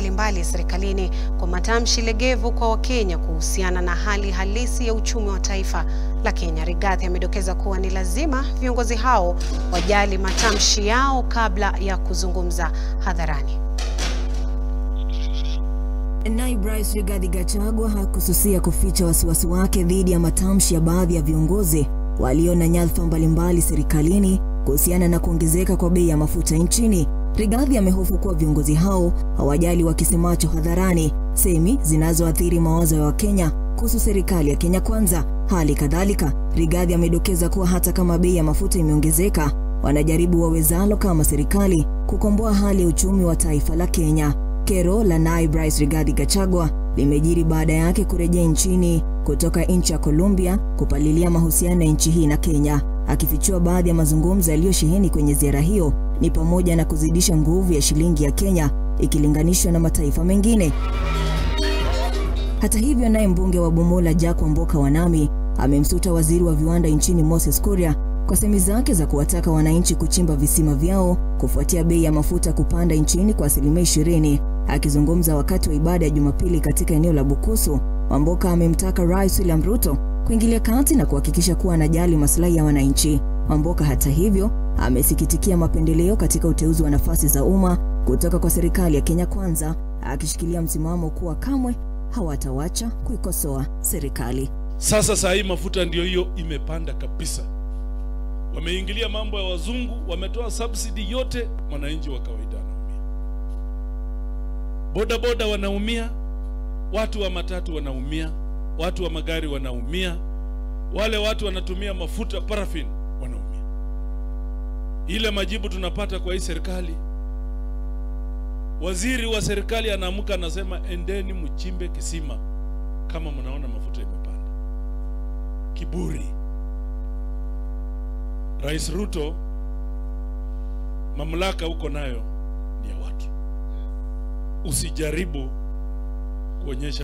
mbalimbali serikalini kwa matamshi legevu kwa Wakenya kuhusiana na hali halisi ya uchumi wa taifa la Kenya. Rigathi amedokeza kuwa ni lazima viongozi hao wajali matamshi yao kabla ya kuzungumza hadharani. Naibu Rais Rigathi Gachagua hakususia kuficha wasiwasi wake dhidi ya matamshi ya baadhi ya viongozi walio na nyadhifa mbalimbali serikalini kuhusiana na kuongezeka kwa bei ya mafuta nchini. Rigathi amehofu kuwa viongozi hao hawajali wakisemacho hadharani semi zinazoathiri mawazo ya Wakenya kuhusu serikali ya Kenya Kwanza. Hali kadhalika, Rigathi amedokeza kuwa hata kama bei ya mafuta imeongezeka, wanajaribu wawezalo kama serikali kukomboa hali ya uchumi wa taifa la Kenya. Kero la naibu rais Rigathi Gachagua limejiri baada yake kurejea nchini kutoka nchi ya Colombia kupalilia mahusiano ya nchi hii na Kenya. Akifichua baadhi ya mazungumzo yaliyosheheni kwenye ziara hiyo ni pamoja na kuzidisha nguvu ya shilingi ya Kenya ikilinganishwa na mataifa mengine. Hata hivyo, naye mbunge wa Bomola Jack Wamboka Wanami amemsuta waziri wa viwanda nchini Moses Kuria kwa semi zake za kuwataka wananchi kuchimba visima vyao kufuatia bei ya mafuta kupanda nchini kwa asilimia ishirini. Akizungumza wakati wa ibada ya Jumapili katika eneo la Bukusu, Wamboka amemtaka Rais William Ruto kuingilia kati na kuhakikisha kuwa anajali maslahi ya wananchi. Wamboka hata hivyo amesikitikia mapendeleo katika uteuzi wa nafasi za umma kutoka kwa serikali ya Kenya Kwanza, akishikilia msimamo kuwa kamwe hawatawacha kuikosoa serikali. Sasa saa hii mafuta ndio hiyo imepanda kabisa, wameingilia mambo ya wazungu, wametoa subsidy yote, mwananchi wa kawaida anaumia, boda boda wanaumia, watu wa matatu wanaumia, watu wa magari wanaumia, wale watu wanatumia mafuta paraffin wanaumia. Ile majibu tunapata kwa hii serikali, waziri wa serikali anaamka anasema, endeni mchimbe kisima kama mnaona mafuta imepanda. Kiburi. Rais Ruto, mamlaka uko nayo ni ya watu, usijaribu kuonyesha